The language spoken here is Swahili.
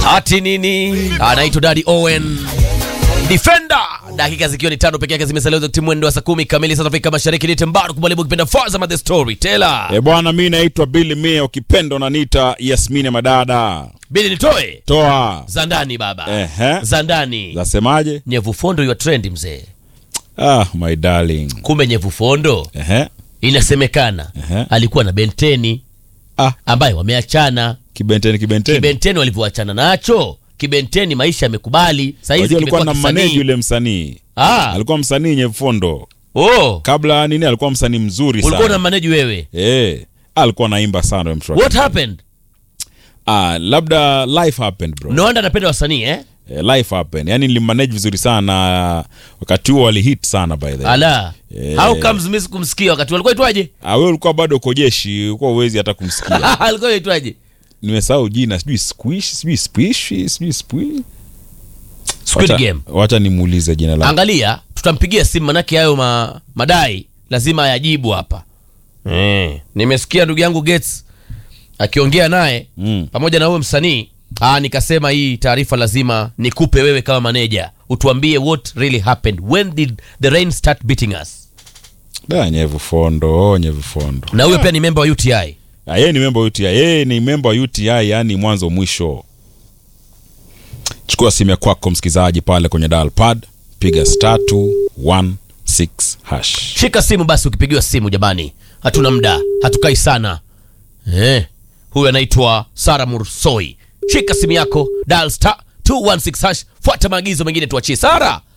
ati nini anaitwa Daddy Owen Defender. Dakika zikiwa ni tano peke yake zimesalia za timu mwendo wa saa kumi kamili sasa Afrika Mashariki. Ni Tembaru kubalibu kipenda Faza the Storyteller. E bwana, mi naitwa Billy Mia, ukipenda unaniita Yasmini Madada. Bili nitoe Toa za ndani baba, Ehe. za ndani. zasemaje? Nyevu fondo your trend mzee. Ah, my darling. Kumbe nyevu fondo Ehe. inasemekana Ehe. alikuwa na Benteni Ah, ambaye wameachana. kibenteni kibenteni. Kibenteni walivyoachana nacho, Kibenteni maisha yamekubali. Sasa hizi Wajua alikuwa kimekuwa na maneji kisanii. yule msanii. Ah, Alikuwa msanii Nyefondo. oh, Kabla nini alikuwa msanii mzuri ulikuwa na sana. maneji wewe. Eh, alikuwa naimba sana yule mtu. wake. What happened? Ah, labda life happened bro. No wonder anapenda wasanii eh? Eh, life happened. Yaani nilimmanage vizuri sana wakati huo walihit sana by the way. Ala. Eh. How comes mimi sikumsikia wakati walikuwa itwaje? Ah, wewe ulikuwa bado uko jeshi, ulikuwa uwezi hata kumsikia. alikuwa itwaje? Nimesahau jina, sijui squish, sijui squish, sijui squish. Squid Wacha- Game. Wacha nimuulize jina lake. Angalia, tutampigia simu manake hayo ma, madai lazima ayajibu hapa. Eh, nimesikia ndugu yangu Gates akiongea naye Mm. pamoja na huyo msanii. Ah, nikasema hii taarifa lazima nikupe wewe kama maneja. Utuambie what really happened. When did the rain start beating us? Da, nyevu fondo, oh, nyevu fondo. Na huyo pia ni member wa UTI. Ah, yeye ni member wa UTI, yeye ni member wa UTI, yani mwanzo mwisho. Chukua simu ya kwako msikizaji pale kwenye dial pad, piga star 216 hash. Shika simu basi, ukipigiwa simu jamani, hatuna muda, hatukai sana eh. Huyu anaitwa Sara Mursoi. Shika simu yako, dial star 216 hash, fuata maagizo mengine, tuachie Sara.